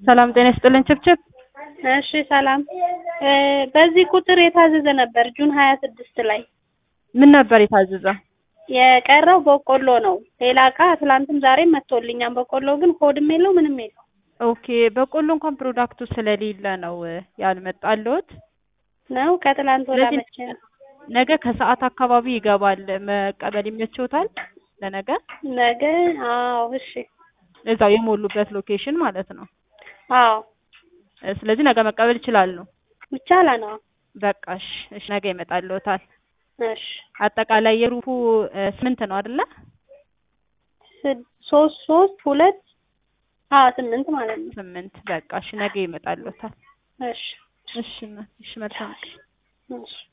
ሰላም ጤና ይስጥልን ችብችብ። እሺ ሰላም። በዚህ ቁጥር የታዘዘ ነበር ጁን ሀያ ስድስት ላይ ምን ነበር የታዘዘው? የቀረው በቆሎ ነው። ሌላ እቃ ትላንትም ዛሬም መጥቶልኛል። በቆሎ ግን ሆድም የለው ምንም የለው ኦኬ በቆሎ እንኳን ፕሮዳክቱ ስለሌለ ነው ያልመጣልዎት። ነው ከትላንት ወደ ስለዚህ መቼ ነው? ነገ ከሰዓት አካባቢ ይገባል። መቀበል ይመችዎታል? ለነገ ነገ አዎ እሺ እዛው የሞሉበት ሎኬሽን ማለት ነው። አዎ ስለዚህ ነገ መቀበል ይችላሉ። ይቻላል። አዎ በቃ እሺ፣ እሺ ነገ ይመጣልዎታል። እሺ አጠቃላይ የሩፉ ስምንት ነው አይደለ? ስድ- ሶስት ሶስት ሁለት አዎ ስምንት ማለት ነው። ስምንት በቃ እሺ ነገ ይመጣልዎታል። እሺ እሺ እና እሺ መልካም ቀን። እሺ